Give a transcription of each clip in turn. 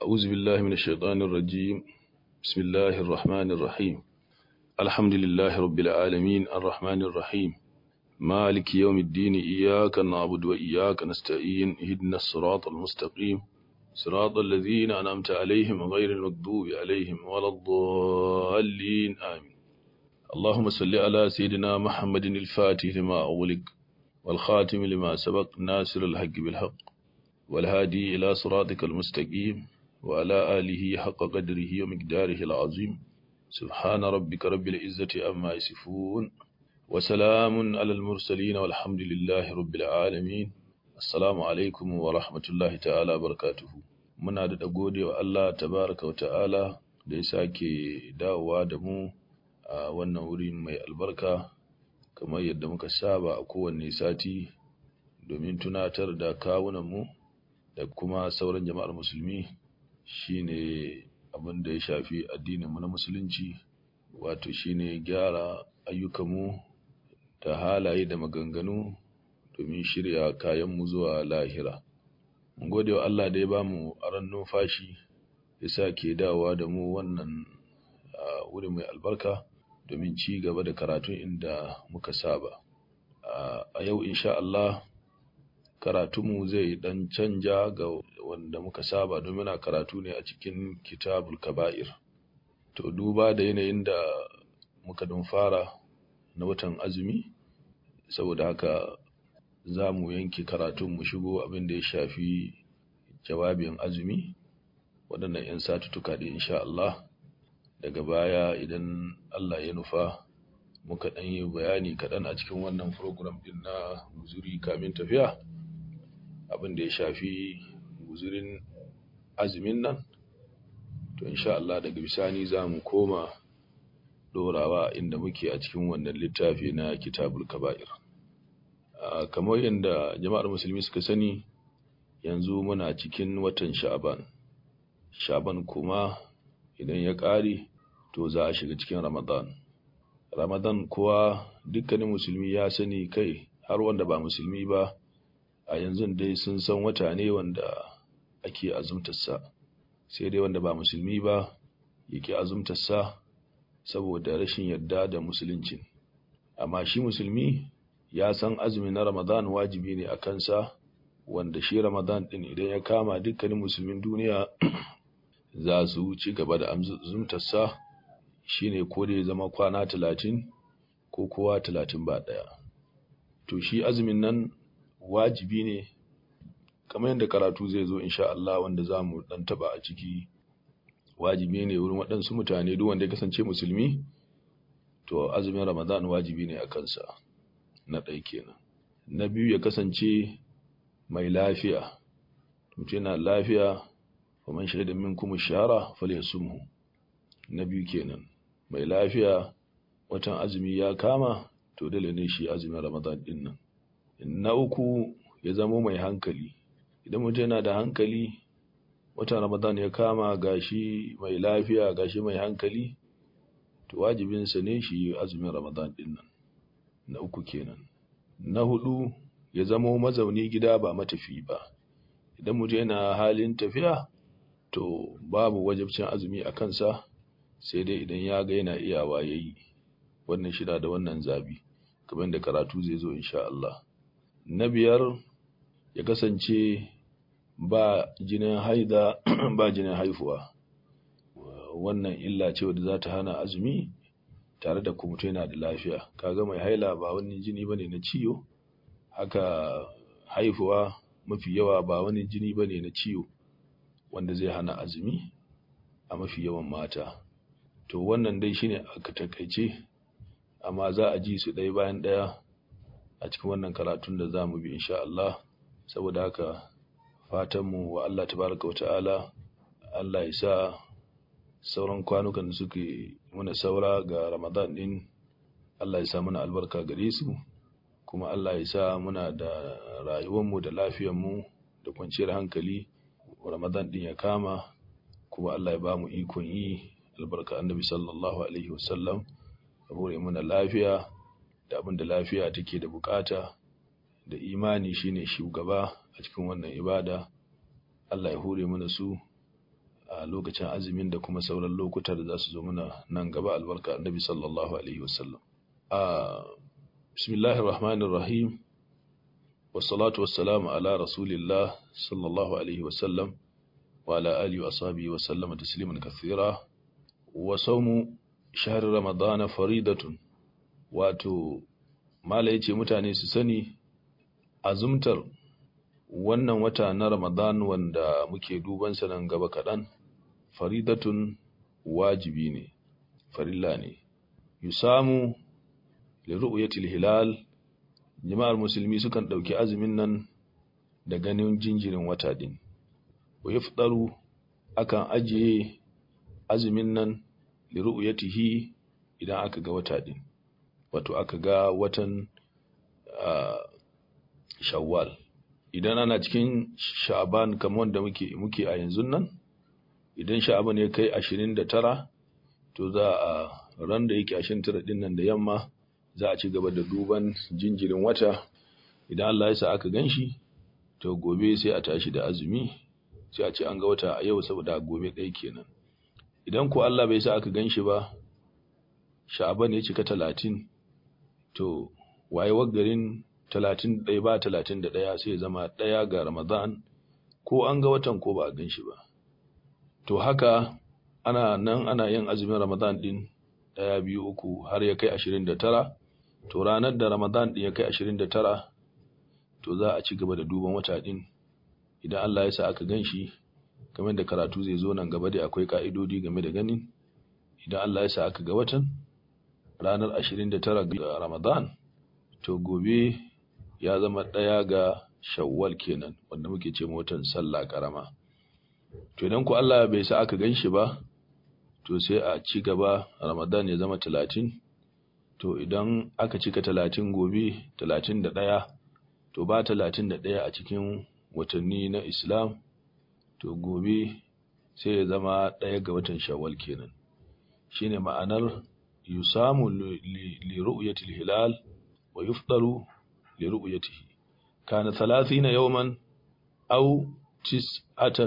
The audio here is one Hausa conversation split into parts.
أعوذ بالله من الشيطان الرجيم بسم الله الرحمن الرحيم الحمد لله رب العالمين الرحمن الرحيم مالك يوم الدين إياك نعبد وإياك نستعين اهدنا الصراط المستقيم صراط الذين أنعمت عليهم غير المغضوب عليهم ولا الضالين آمين اللهم صل على سيدنا محمد الفاتح لما أغلق والخاتم لما سبق ناصر الحق بالحق والهادي إلى صراطك المستقيم وعلى آله حق قدره ومقداره العظيم سبحان ربك رب العزة أما يصفون وسلام على المرسلين والحمد لله رب العالمين السلام عليكم ورحمة الله تعالى وبركاته muna da gode wa Allah tabaraka wa ta'ala da ya sake dawowa da mu a wannan wuri mai albarka kamar yadda muka saba a kowanne sati domin tunatar da kawunanmu da kuma sauran jama'ar musulmi shine abin da ya shafi addininmu na musulunci wato shine gyara ayyukanmu da halaye da maganganu domin shirya kayanmu zuwa lahira mun gode wa Allah da ya bamu aran numfashi ya sa ke dawowa da mu wannan wuri mai albarka domin ci gaba da karatun inda muka saba a yau insha Allah karatunmu zai dan canja ga wanda muka saba domin a karatu ne a cikin kitabul kaba'ir to duba da yanayin da muka don fara na watan azumi saboda haka za mu yanke karatun mu shigo abin da ya shafi jawabin azumi waɗannan 'yan satutuka da insha Allah daga baya idan Allah ya nufa muka ɗan yi bayani kaɗan a cikin wannan program ɗin na guzuri kamin tafiya abin da ya shafi guzurin azumin nan to insha Allah daga bisani za mu koma ɗorawa inda muke a cikin wannan littafi na kitabul kaba'ir kamar yadda jama'ar musulmi suka sani yanzu muna cikin watan sha'aban sha'aban kuma idan ya ƙare to za a shiga cikin ramadan ramadan kuwa dukkanin musulmi ya sani kai har wanda ba musulmi ba a yanzu dai sun san wata ne wanda ake azumtarsa sai dai wanda ba musulmi ba yake azumtarsa saboda rashin yarda da musuluncin amma shi musulmi ya san azumi na ramadan wajibi ne a kansa wanda shi ramadan din idan ya kama dukkanin musulmin duniya za su ci gaba da azumtarsa shine ko da ya zama kwana talatin ko kowa talatin ba ɗaya to shi azumin nan wajibi ne kamar yadda karatu zai zo insha Allah wanda za mu ɗan taɓa a ciki wajibi ne wurin waɗansu mutane duk wanda ya kasance musulmi to azumin ramadan wajibi ne a kansa na ɗaya kenan na biyu ya kasance mai lafiya mutum yana lafiya faman shaida minkum shara falyasumhu na biyu kenan mai lafiya watan azumi ya kama to dole ne shi azumin ramadan din nan na uku ya zama mai hankali idan mutum yana da hankali watan ramadan ya kama gashi mai lafiya gashi mai hankali to wajibinsa ne shi azumin ramadan din nan na uku kenan na hudu ya zama mazauni gida ba matafi ba idan mutum yana halin tafiya to babu wajibcin azumi a kansa sai dai idan ya ga yana iyawa ya yi wannan shida da wannan zabi kamar da karatu zai zo insha Allah na biyar ya kasance ba jinin haida ba jinin haifuwa wannan illa ce wadda za ta hana azumi tare da kuma yana da lafiya kaga mai haila ba wani jini bane na ciwo haka haifuwa mafi yawa ba wani jini bane na ciwo wanda zai hana azumi a mafi yawan mata to wannan dai shine aka takaice amma za a ji su ɗaya bayan ɗaya a cikin wannan karatun da za mu bi insha Allah saboda haka fatanmu wa Allah tabaraka wa ta'ala Allah ya sa sauran kwanukan da suke muna saura ga Ramadan din Allah ya sa muna albarka gare su kuma Allah ya sa muna da rayuwarmu da lafiyarmu da kwanciyar hankali Ramadan din ya kama kuma Allah ya ba mu ikon yi albarka annabi sallallahu alaihi wasallam ya hore muna lafiya da abin da lafiya take da bukata da imani shine shugaba a cikin wannan ibada Allah ya hore mana su a lokacin azumin da kuma sauran lokuta da za su zo mana nan gaba albarka annabi sallallahu alaihi wasallam a bismillahir rahmanir rahim wassalatu wassalamu ala rasulillah sallallahu alaihi wasallam wa ala alihi wa ashabihi wa sallama tasliman kathira wa sawmu shahr ramadan faridatun wato mala yace mutane su sani azumtar wannan wata na ramadan wanda muke duban sa nan gaba kaɗan faridatun wajibi ne farilla ne yusamu li ru'yatil hilal jama'ar musulmi sukan ɗauki azumin nan da ganin jinjirin wata din wa yafdaru akan ajiye azumin nan li ru'yatihi idan aka ga wata din wato aka ga watan shawwal idan ana cikin sha'aban kamar wanda muke muke a yanzu nan idan sha'aban ya kai 29 to za a ran da yake 29 din nan da yamma za a ci gaba da duban jinjirin wata idan Allah ya sa aka ganshi to gobe sai a tashi da azumi sai a ce an ga wata a yau saboda gobe ɗaya kenan idan ko Allah bai sa aka ganshi ba sha'aban ya cika 30 to wayewar garin talatin ɗaya ba talatin da ɗaya sai zama ɗaya ga Ramadan ko an ga watan ko ba a gan shi ba. To haka ana nan ana yin azumin Ramadan ɗin ɗaya biyu uku har ya kai ashirin da tara, to ranar da Ramadan ɗin ya kai ashirin da tara to za a ci gaba da duban wata ɗin idan Allah ya sa aka gan shi kamar da karatu zai zo nan gaba da akwai ka'idodi game da ganin idan Allah ya sa aka ga watan ranar ashirin da tara ga Ramadan to gobe ya zama ɗaya ga shawwal kenan wanda muke ce watan sallah karama to idan ku Allah bai sa aka ganshi ba to sai a ci gaba ramadan ya zama talatin to idan aka cika talatin gobe talatin da ɗaya to ba talatin da ɗaya a cikin watanni na islam to gobe sai ya zama ɗaya ga watan shawwal kenan shine ma'anar yusamu li ru'yatil hilal wa yufdaru لرؤيته كان ثلاثين يوما أو تسعة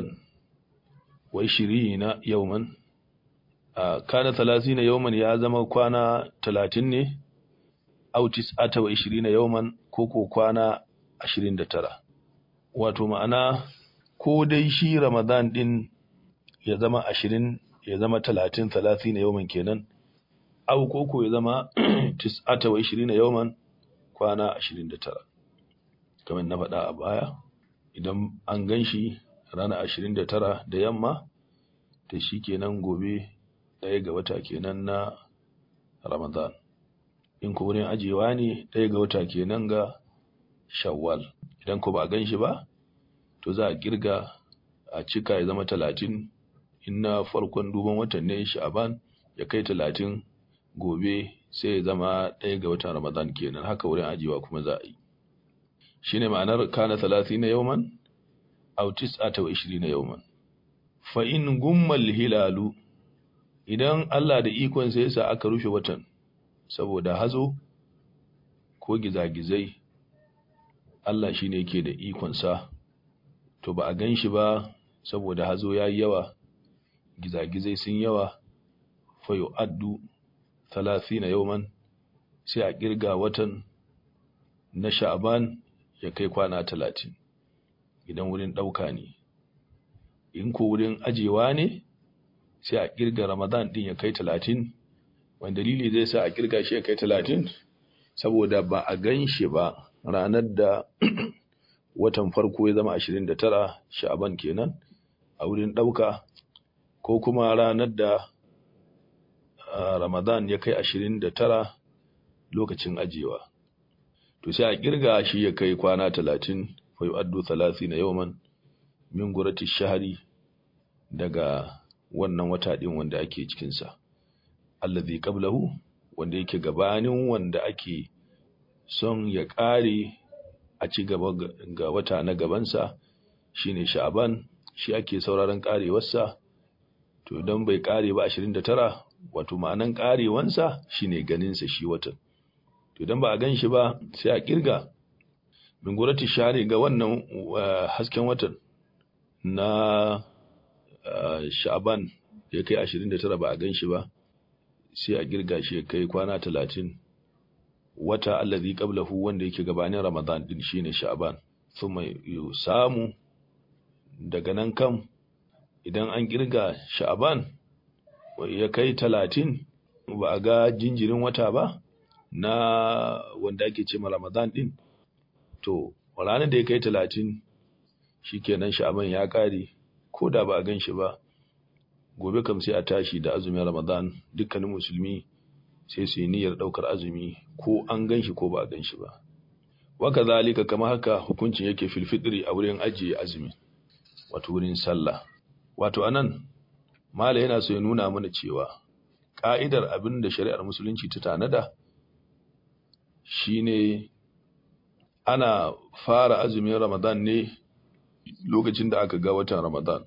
وعشرين يوما آه كان ثلاثين يوما يا زما كوانا ثلاثين أو تسعة وعشرين يوما كوكو كوانا عشرين دترا wato ma'ana ko dai shi ramadan din ya zama ashirin ya zama talatin talatin na yawman kenan au koko ya zama tis'ata wa ishirin na yawman kwana ashirin da tara kamar na faɗa a baya idan an gan shi rana ashirin da tara da yamma ta shi kenan gobe ɗaya ga wata kenan na ramadan in ko wurin ajiyewa ne ɗaya ga wata kenan ga shawwal idan ko ba a gan shi ba to za a kirga a cika ya zama talatin in na farkon duban watan ne sha'aban ya kai talatin gobe sai ya zama ɗaya ga watan Ramadan kenan haka wurin ajiyewa kuma za a yi shi ne ma'anar kana talatin na yauman aw tis'ata wa ishirin na yauman fa in gummal hilalu idan Allah da ikon sai yasa aka rufe watan saboda hazo ko gizagizai Allah shi ne yake da ikon sa to ba a gan shi ba saboda hazo ya yi yawa gizagizai sun yawa fa yu'addu na yauman sai a kirga watan na sha'aban ya kai kwana talatin idan wurin ɗauka ne in ko wurin ajewa ne sai a kirga ramadan ɗin ya kai talatin wanda dalili zai sa a kirga shi ya kai talatin saboda ba a gan shi ba ranar da watan farko ya zama ashirin da tara sha'aban kenan a wurin ɗauka ko kuma ranar da Ramadan ya kai ashirin da tara lokacin ajiyewa. To sai a kirga shi ya kai kwana talatin, fai addu talati na yawman min gurati shahari daga wannan wata ɗin wanda ake cikinsa. Allazi qablahu wanda yake gabanin wanda ake son ya ƙare a ci gaba ga wata na gabansa shine sha'aban shi ake sauraron ƙarewarsa to don bai ƙare ba 29 wato ma'anan ƙarewansa shine ganinsa shi watan to don ba a gan shi ba sai a kirga bingurati share ga wannan hasken watan na sha'aban ya kai 29 ba a gan shi ba sai a girga shi ya kai kwana 30 wata allazi qablahu wanda yake gabanin ramadan din shine sha'aban thumma samu daga nan kam idan an girga sha'aban ya kai 30 ba a ga jinjirin wata ba na wanda ake ce ma ramadan din to ranar da ya kai 30 shikenan sha'aban ya kare ko da ba a gan shi ba gobe kam sai a tashi da azumin ramadan dukkanin musulmi sai su yi niyyar ɗaukar azumi ko an gan shi ko ba a gan shi ba waka zalika kama haka hukuncin yake filfitri a wurin ajiye azumi wato wurin sallah wato anan mala yana so ya nuna mana cewa ka'idar abin da shari'ar musulunci ta tanada shine ana fara azumin ramadan ne lokacin da aka ga watan ramadan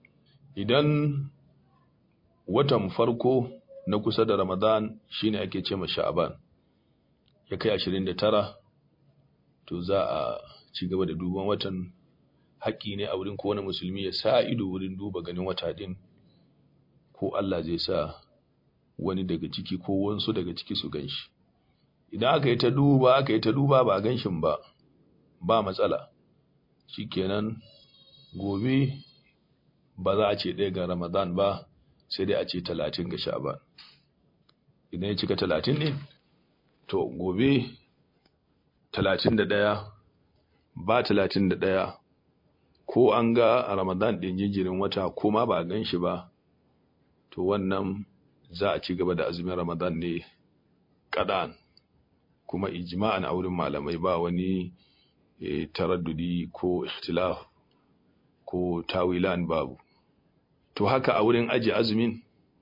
idan watan farko na kusa da Ramadan shine ake ce ma Sha'aban ya kai 29 to za a ci gaba da duban watan haƙƙi ne a wurin kowane musulmi ya sa ido wurin duba ganin wata din ko Allah zai sa wani daga ciki ko wansu daga ciki su ganshi idan aka yi ta duba aka yi ta duba ba a ganshin ba ba matsala shikenan gobe ba za a ce ɗaya ga Ramadan ba sai dai a ce talatin ga sha'ban idan ya cika talatin ne to gobe talatin da ɗaya ba talatin da ɗaya ko an ga a ramadan ɗin jinjirin wata ko ma ba a gan shi ba to wannan za a ci gaba da azumin ramadan ne kaɗan kuma ijma'an a wurin malamai ba wani e, taraddudi ko ikhtilaf ko tawilan babu to haka a wurin aji azumin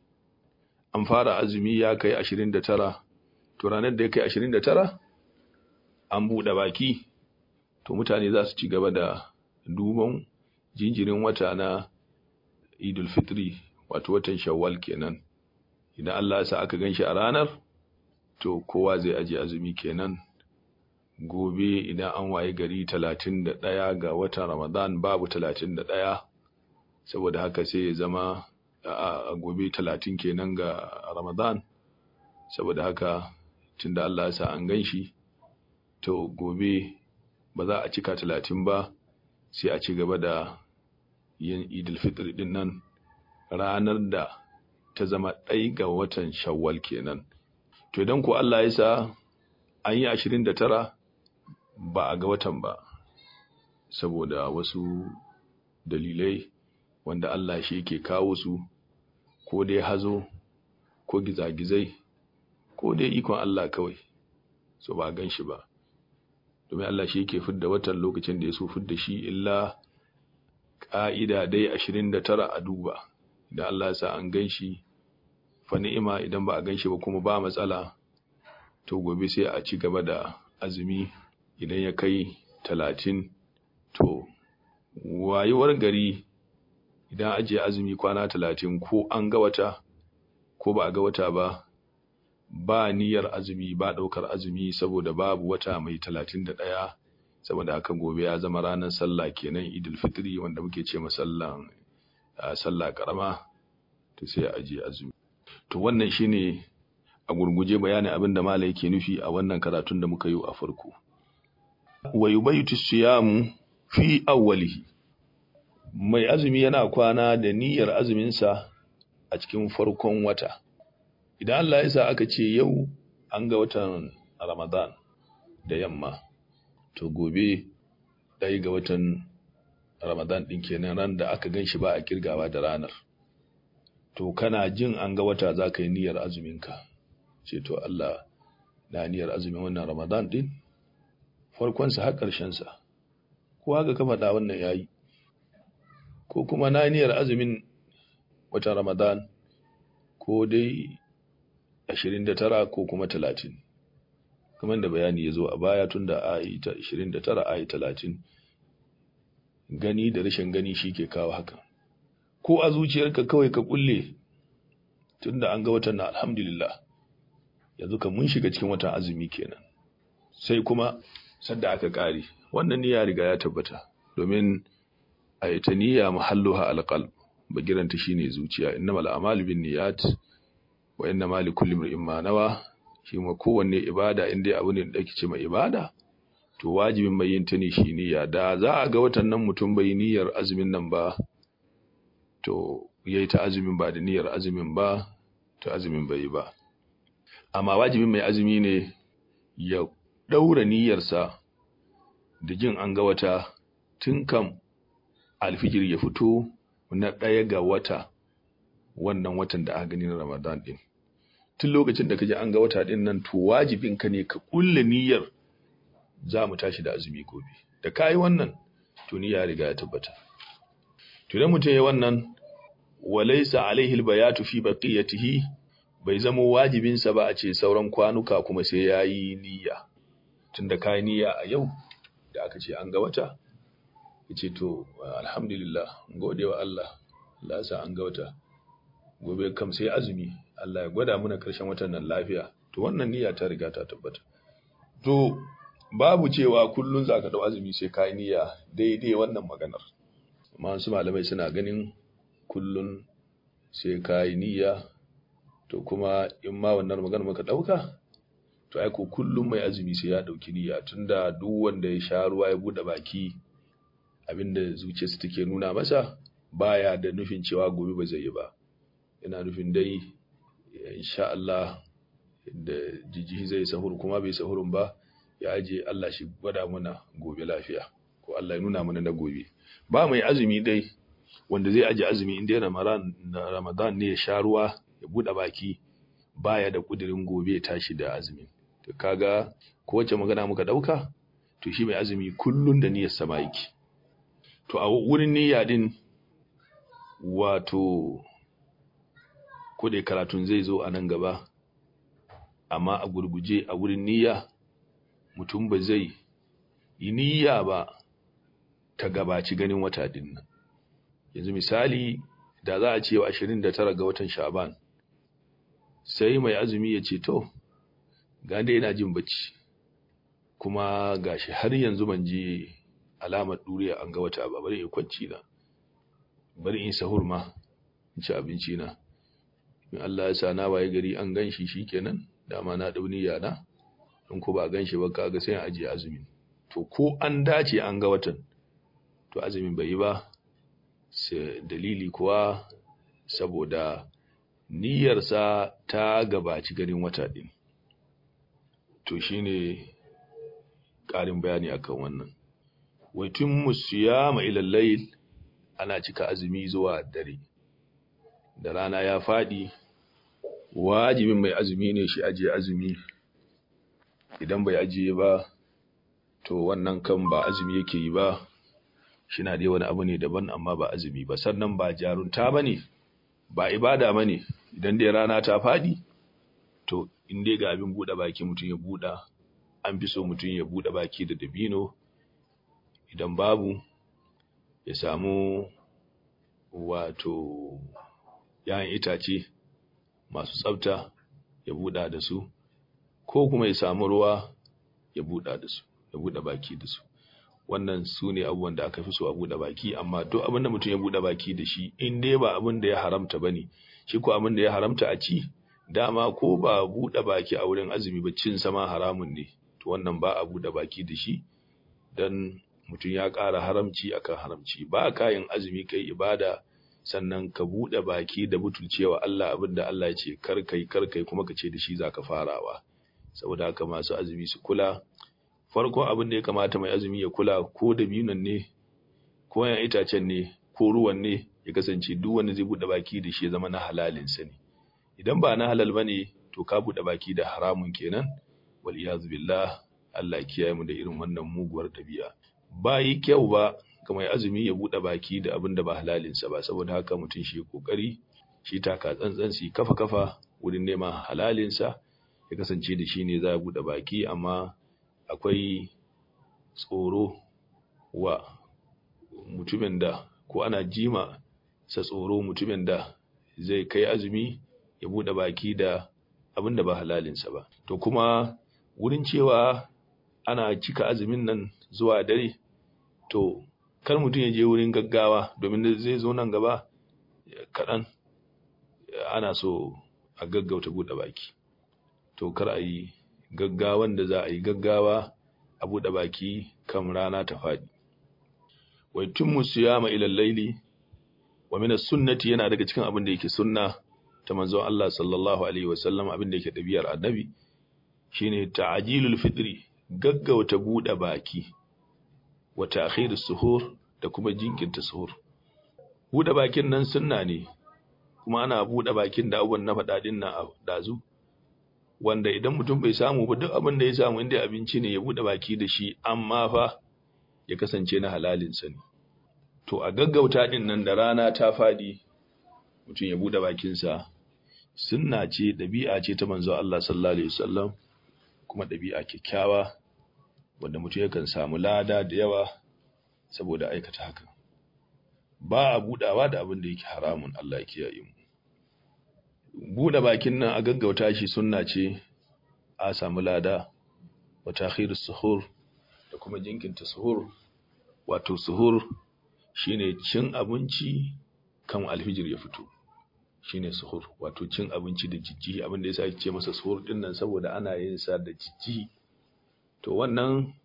an fara azumi ya kai 29 to ranar da ya kai 29 an buɗe baki to mutane za su ci gaba da duban jinjirin wata na idul fitri wato watan shawwal kenan idan Allah ya sa aka ganshi a ranar to kowa zai aje azumi kenan gobe idan an waye gari 31 ga watan ramadan babu 31 saboda haka sai ya zama a gobe talatin kenan ga ramadan saboda haka tunda Allah ya sa an gan shi to gobe ba za a cika talatin ba sai a ci gaba da yin idil fitr din nan ranar da ta zama ɗai ga watan shawwal kenan to idan ko Allah ya sa an yi ashirin da tara ba a ga watan ba saboda wasu dalilai wanda Allah shi yake kawo su ko dai hazo ko gizagizai ko dai ikon Allah kawai so ba gan shi ba domin Allah shi yake fidda watan lokacin da ya so fidda shi illa ƙa'ida dai ashirin da tara a duba idan Allah ya sa an gan shi fa ni'ima idan ba a gan shi ba kuma ba matsala to gobe sai a ci gaba da azumi idan ya kai talatin to wayewar gari idan ajiye azumi kwana talatin ko an ga wata ko ba a ga wata ba ba niyyar azumi ba ɗaukar azumi saboda babu wata mai talatin da ɗaya saboda haka gobe ya zama ranar sallah kenan idil fitri wanda muke ce sallan sallah karama to sai a ajiye azumi to wannan shine a gurguje bayanin abin da malai yake nufi a wannan karatun da muka yi a farko wa yubaytu siyamu fi awwalihi mai azumi yana kwana da niyyar azuminsa a cikin farkon wata idan Allah ya sa aka ce yau an ga watan Ramadan da yamma to gobe ɗaya ga watan Ramadan ɗin kenan ran da aka gan shi ba a kirgawa da ranar to kana jin an ga wata za ka yi niyyar azuminka ce to Allah na niyyar azumin wannan Ramadan ɗin farkonsa har ƙarshensa ko haka ka faɗa wannan yayi ko kuma na niyyar azumin watan Ramadan ko dai 29 ko kuma 30 kamar da bayani ya zo a baya tun da ayi ta 29 ayi 30 gani da rashin gani shi ke kawo haka ko a zuciyarka kawai ka kulle tun da an ga watan na alhamdulillah yanzu kan mun shiga cikin watan azumi kenan sai kuma sadda aka kare wannan niyya riga ya tabbata domin a ita niyya mahalluha alqalb bagiranta shine zuciya innamal a'malu binniyat wa innamal likulli imrin ma nawa shi ma kowanne ibada inda abu ne da ake ce mai ibada to wajibin mai yin ta ne shi niyya da za a ga watan nan mutum bai niyyar azumin nan ba to yayi ta azumin ba da niyyar azumin ba to azumin bai yi ba amma wajibin mai azumi ne ya daura niyyarsa da jin an ga wata tun kam alfijir ya fito na ɗaya ga wata wannan watan da aka gani na Ramadan din tun lokacin da kaje an ga wata din nan to wajibin ka ne ka kulle niyyar za mu tashi da azumi gobe da kai wannan to niyya riga ya tabbata to idan mutum ya wannan walaysa alaihi albayatu fi baqiyatihi bai zama wajibin sa ba a ce sauran kwanuka kuma sai yayi niyya tunda kai niyya a yau da aka ce an ga wata yace to alhamdulillah gode wa Allah Allah ya sa an ga wata gobe kam sai azumi Allah ya gwada mana karshen watan nan lafiya to wannan niyya ta riga ta tabbata to babu cewa kullun zaka dau azumi sai kai niyya daidai wannan maganar amma su malamai suna ganin kullun sai kai niyya to kuma in ma wannan maganar muka dauka to ai ko kullun mai azumi sai ya dauki niyya tunda duk wanda ya sha ruwa ya bude baki abinda zuciyarsa take nuna masa baya da nufin cewa gobe ba zai yi ba ina nufin dai insha Allah da jijjihi zai sahur kuma bai sahurun ba ya aje Allah shi gwada mana gobe lafiya ko Allah ya nuna mana na gobe ba mai azumi dai wanda zai aje azumi inda Ramadan Ramadan ne ya sha ruwa ya bude baki baya da kudirin gobe ya tashi da azumi to kaga ko wace magana muka dauka to shi mai azumi kullun da niyyar sa yake to a wurin niyya din wato da karatun zai zo a nan gaba amma a gurguje a wurin niyya mutum ba zai yi niyya ba ta gabaci ganin wata din nan yanzu misali da za a ce wa 29 ga watan sha'ban sai mai azumi ya ce to ga dai ina jin bacci kuma gashi har yanzu ban ji alamar duriya an ga wata ba bari in kwanci na bari in sahur ma in ci abinci na in Allah ya sa na waye gari an ganshi shikenan dama na dauni yana in ko ba ganshi ba kaga sai an ajiye azumi to ko an dace an ga watan to azumin bai yi ba sai dalili kuwa saboda niyyarsa ta gabaci ganin wata din to shine ƙarin bayani akan wannan wa timmu siyama ila layl ana cika azumi zuwa dare da rana ya fadi wajibin mai azumi ne shi ajiye azumi idan bai ajiye ba to wannan kan ba azumi yake yi ba shi na dai wani abu ne daban amma ba azumi ba sannan ba jarunta ba ne ba ibada ba ne idan dai rana ta fadi to in dai ga abin buɗe baki mutum ya buɗa an fi so mutum ya buɗe baki da dabino idan babu ya samu wato ‘ya'yan itace masu tsafta ya buɗa da su, ko kuma ya samu ruwa ya buɗa da su, ya buɗe baki da su. Wannan su ne abubuwan da aka fi so a buɗe baki, amma duk abin da mutum ya buɗe baki da shi, in dai ba abin da ya haramta ba ne, shi ko abin da ya haramta a ci, dama ko ba buɗe baki a wurin azumi ba cin sama haramun ne, to wannan ba a buɗe baki da shi, don mutum ya ƙara haramci akan haramci ba kayan azumi kai ibada sannan ka buɗe baki da butulcewa Allah abinda Allah ya ce kar kai kar kai kuma ka ce da shi zaka farawa saboda haka masu azumi su kula farko abin da ya kamata mai azumi ya kula ko da biyunan ne ko yan itacen ne ko ruwan ne ya kasance duk wanda zai buɗe baki da shi ya zama na halalin sa ne idan ba na halal bane to ka buɗe baki da haramun kenan wal iyaz billah Allah ya kiyaye mu da irin wannan muguwar ɗabi'a ba yi kyau ba ga mai azumi ya buɗe baki da abin da ba halalinsa ba saboda haka mutum shi kokari shi taka tsantsan shi kafa kafa wurin neman halalinsa ya kasance da shi ne za a buɗe baki amma akwai tsoro wa mutumin da ko ana jima sa tsoro mutumin da zai kai azumi ya buɗe baki da abin da ba halalinsa ba to kuma wurin cewa ana cika azumin nan zuwa dare to kar mutum ya je wurin gaggawa domin zai zo nan gaba kaɗan ana so a gaggauta buɗe baki to kar a yi gaggawan da za a yi gaggawa a buɗe baki kan rana ta faɗi wai tun musu yama ilal laili wa min sunnati yana daga cikin abin da yake sunna ta manzon Allah sallallahu alaihi wa sallam abin da yake ɗabi'ar annabi shine ta'jilul fitri gaggauta buɗe baki wa ta'khirus suhur da kuma jinkirta suhur buɗe bakin nan sunna ne kuma ana buɗe bakin da abubuwan na faɗa din nan a dazu wanda idan mutum bai samu ba duk abin da ya samu inda abinci ne ya buɗe baki da shi amma fa ya kasance na halalinsa ne to a gaggauta din nan da rana ta faɗi mutum ya buɗe bakinsa sunna ce ɗabi'a ce ta manzo Allah sallallahu alaihi wasallam kuma ɗabi'a kyakkyawa wanda mutum yakan samu lada da yawa saboda aikata haka ba a buɗawa da abin da yake haramun Allah ya kiyaye mu buɗe bakin nan a gaggauta shi sunna ce a samu lada wa takhirus suhur da kuma jinkinta suhur wato suhur shine cin abinci kan alfijir ya fito shine suhur wato cin abinci da jijjihi abin da yasa ce masa suhur din nan saboda ana yin sa da jijjihi to wannan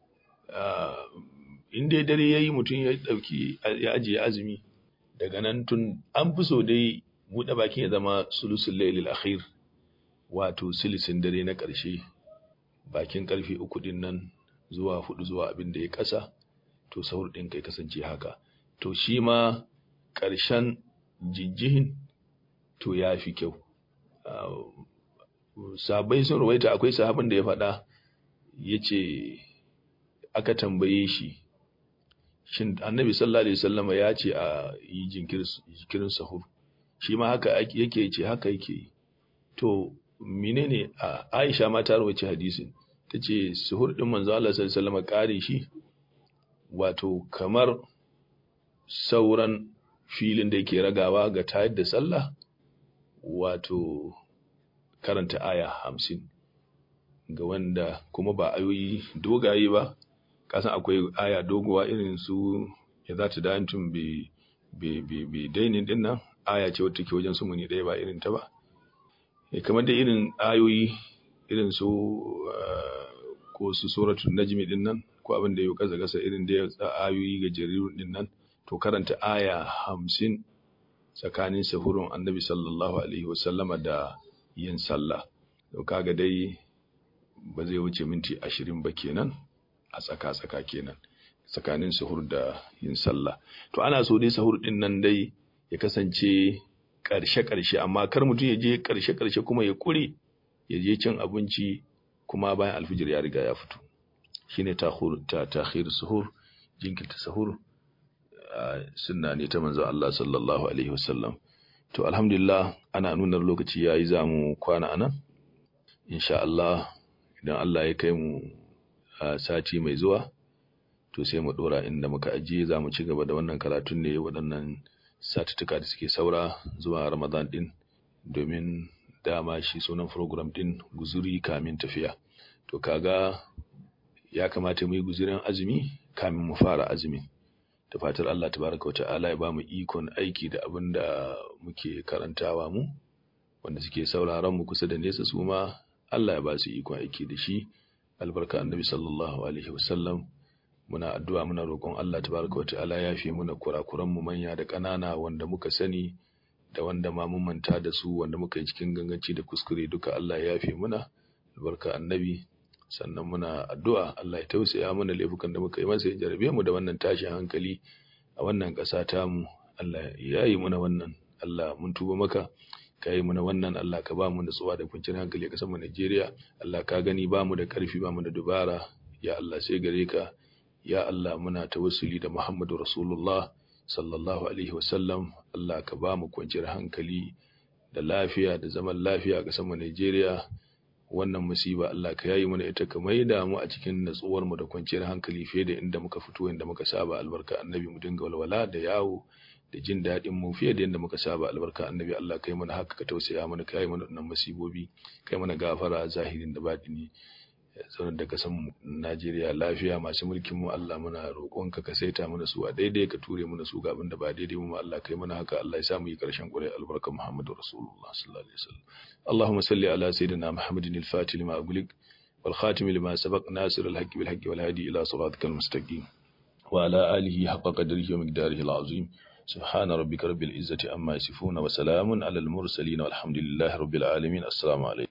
in dai dare yayi mutum ya dauki ya ajiye azumi daga nan tun an fi so dai buɗe bakin ya zama sulusul lailil akhir wato silisin dare na ƙarshe bakin ƙarfe uku din nan zuwa hudu zuwa abin da ya ƙasa to sahur ɗin kai kasance haka to shi ma ƙarshen jijjihin to ya fi kyau sabai sun ruwaita akwai sahabin da ya faɗa ya ce aka tambaye shi shin annabi sallallahu alaihi wasallama ya ce a yi jinkirin sahur shi ma haka yake ce haka yake to menene a Aisha ma ta rawace hadisin tace suhur din manzo Allah sallallahu alaihi wasallam kare shi wato kamar sauran filin da yake ragawa ga tayar da sallah wato karanta aya hamsin ga wanda kuma ba ayoyi dogaye ba kasan akwai aya doguwa irin su ya za ta dantun bi dainin din nan aya ce wata ke wajen sumuni ɗaya ba irin ta ba kamar da irin ayoyi irin su ko su suratul najmi din nan ko abin da ya kasa kasa irin da ayoyi ga jarirun din nan to karanta aya hamsin tsakanin sahurun annabi sallallahu alaihi wasallama da yin sallah to kaga dai ba zai wuce minti ashirin ba kenan a tsaka-tsaka kenan tsakanin sahur da yin sallah to ana so dai sahur din nan dai ya kasance ƙarshe-ƙarshe amma kar mutum ya je ƙarshe-ƙarshe kuma ya ƙure ya je cin abinci kuma bayan alfijir ya riga ya fito shine ta takhir suhur jinkirta sahur sunna ne ta manzo Allah sallallahu alaihi wasallam to alhamdulillah ana nuna lokaci yayi zamu kwana anan insha Allah idan Allah ya kai mu sati mai zuwa to sai mu dora inda muka ajiye zamu ci gaba da wannan karatun ne waɗannan satuttuka da suke saura zuwa Ramadan din domin dama shi sunan program din guzuri kamin tafiya to kaga ya kamata mu yi guzurin azumi kamin mu fara azumi da fatar Allah tabaraka wa ta'ala ya bamu ikon aiki da abin da muke karantawa mu wanda suke sauraron mu kusa da nesa su ma Allah ya ba su ikon aiki da shi albarka annabi sallallahu alaihi wasallam muna addu'a muna roƙon Allah tabaraka wa ta'ala ya fi muna kurakuran mu manya da ƙanana wanda muka sani da wanda ma mun manta da su wanda muka yi cikin ganganci da kuskure duka Allah ya fi muna albarka annabi sannan muna addu'a Allah ya tausaya mana laifukan da muka yi masa ya jarabe mu da wannan tashin hankali a wannan ƙasa tamu Allah ya yi muna wannan Allah mun tuba maka ka yi muna wannan Allah ka ba mu nutsuwa da kwanciyar hankali a ƙasar mu Najeriya Allah ka gani ba mu da ƙarfi ba mu da dubara ya Allah sai gare ka ya Allah muna tawassuli da Muhammadu Rasulullah sallallahu alaihi wasallam Allah ka ba mu kwanciyar hankali da lafiya da zaman lafiya a ƙasar mu Najeriya wannan musiba Allah ka yayi mana ita ka maida mu a cikin natsuwar mu da kwanciyar hankali fiye da inda muka fito inda muka saba albarka annabi mu dinga walwala da yawo da jin daɗin mu fiye da inda muka saba albarka annabi Allah kai mana haka ka tausaya mana kai mana wannan musibobi kai mana gafara zahirin da batini zaunar da kasan mu Najeriya lafiya masu mulkin mu Allah muna roƙonka ka saita mana su a daidai ka ture mana su ga abinda ba daidai mu Allah kai mana haka Allah ya sa mu yi karshen ƙure albarka Muhammadu Rasulullah sallallahu alaihi wasallam Allahumma salli ala sayyidina Muhammadin al-Fatih lima aghliq wal khatim lima sabaq nasir al-haqqi bil haqqi wal hadi ila siratikal mustaqim wa ala alihi haqqa qadrihi wa miqdarihi al-azim سبحان ربك رب العزة عما يصفون وسلام على المرسلين والحمد لله رب العالمين السلام عليكم